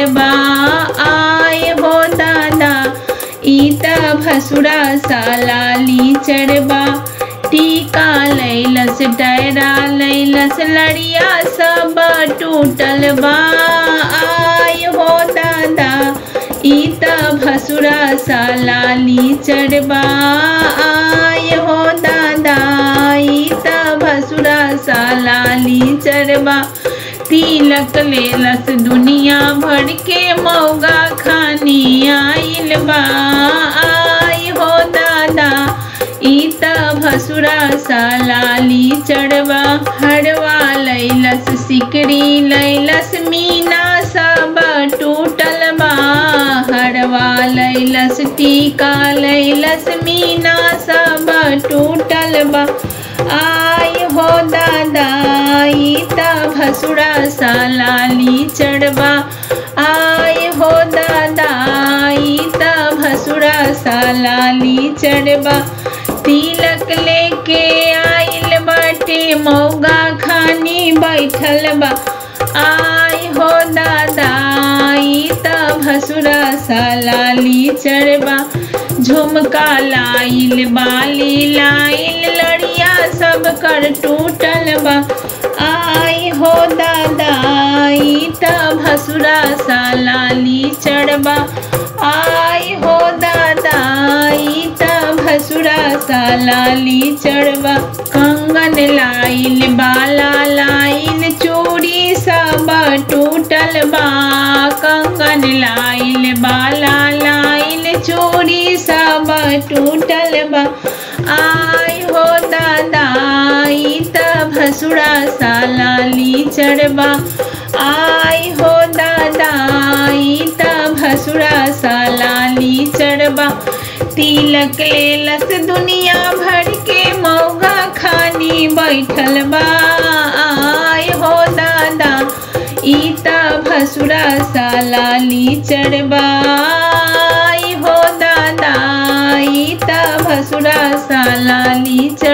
चढ़बा आय हो दादा ई त भसुरा सालाली चढ़बा टीका लैलस डैरा लैलस लड़िया सब टूटल बा आय हो दादा ई त भसुरा सालाली चढ़बा आय हो दादा ई त भसुरा सालाली चढ़बा तिलक लेलस दुनिया भर के मौगा खानी आइल बा आय हो दादा ई त भसुरा सालाली चढ़बा हरवा लैलस सिकरी लैलस मीना सब टूटल बा हरवा लैलस टीका लैलस मीना सब टूटल बा आय हो दादा ई त भसुरा सालाली चढ़बा आय हो दादा ई त भसुरा सालाली चढ़बा तिलक लेके आइल बाटे मौगा खानी बैठल बा आय हो दादा ई त भसुरा सालाली चढ़बा झुमका लाइल बाली लाइल लड़िया सब कर टूटल बा आय हो दादा ई त भसुरा सालाली चढ़बा आय हो दादा ई त भसुरा सालाली चढ़बा कंगन लाइल बाला लाइल चूड़ी सब टूटल बा कंगन लाइल बाला लाइल चूड़ी सब टूटल बा आय हो दादा ई त भसुरा सालाली चढ़बा आय हो दादा ई त भसुरा सालाली चढ़बा तिलक लेलस दुनिया भर के मौगा खानी बैठल बा आय हो दादा ई त भसुरा सालाली चढ़बा आय हो दादा ई त भसुरा सालाली चढ़